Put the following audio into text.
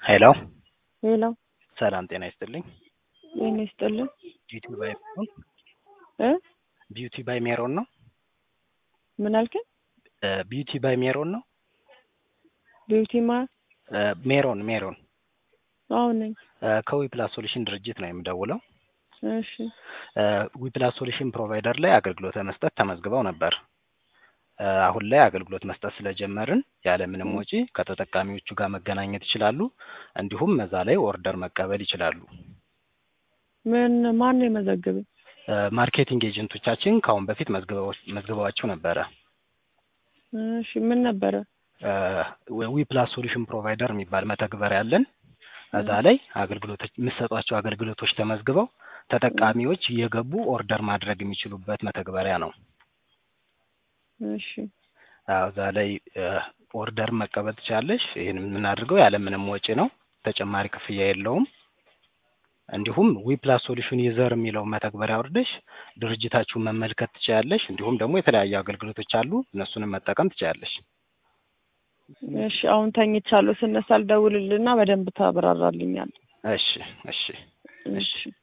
ሄሎ ሄሎ ሰላም ጤና ይስጥልኝ። ጤና ይስጥልን ቢዩቲ ባይ ሜሮን እ ቢዩቲ ባይ ሜሮን ነው። ምን አልከኝ? ቢዩቲ ባይ ሜሮን ነው። ቢዩቲ ማ እ ሜሮን ሜሮን አሁን ነኝ። ከዊፕላስ ሶሉሽን ድርጅት ነው የምደውለው። እሺ ዊፕላስ ሶሉሽን ፕሮቫይደር ላይ አገልግሎት ለመስጠት ተመዝግበው ነበር። እ አሁን ላይ አገልግሎት መስጠት ስለጀመርን ያለምንም ወጪ ከተጠቃሚዎቹ ጋር መገናኘት ይችላሉ። እንዲሁም እዛ ላይ ኦርደር መቀበል ይችላሉ። ምን ማን ነው የመዘገበኝ? እ ማርኬቲንግ ኤጀንቶቻችን ከአሁን በፊት መዝግበው- መዝግበዋቸው ነበረ። እሺ ምን ነበረ? ዊፕላስ ሶሉሽን ፕሮቫይደር የሚባል መተግበሪያ አለን። እዛ ላይ አገልግሎቶች የምትሰጧቸው አገልግሎቶች ተመዝግበው ተጠቃሚዎች እየገቡ ኦርደር ማድረግ የሚችሉበት መተግበሪያ ነው። እሺ አዎ፣ እዛ ላይ ኦርደር መቀበል ትችላለሽ። ይህን የምናደርገው ያለምንም ወጪ ነው። ተጨማሪ ክፍያ የለውም። እንዲሁም ዊፕላስ ሶሉሽን ዩዘር የሚለው መተግበሪያ አውርደሽ ድርጅታችሁን መመልከት ትችላለሽ። እንዲሁም ደግሞ የተለያዩ አገልግሎቶች አሉ፣ እነሱንም መጠቀም ትችላለሽ። እሺ አሁን ተኝቻለሁ። ስነሳ ልደውልልና በደንብ ታብራራልኛል። እሺ እሺ እሺ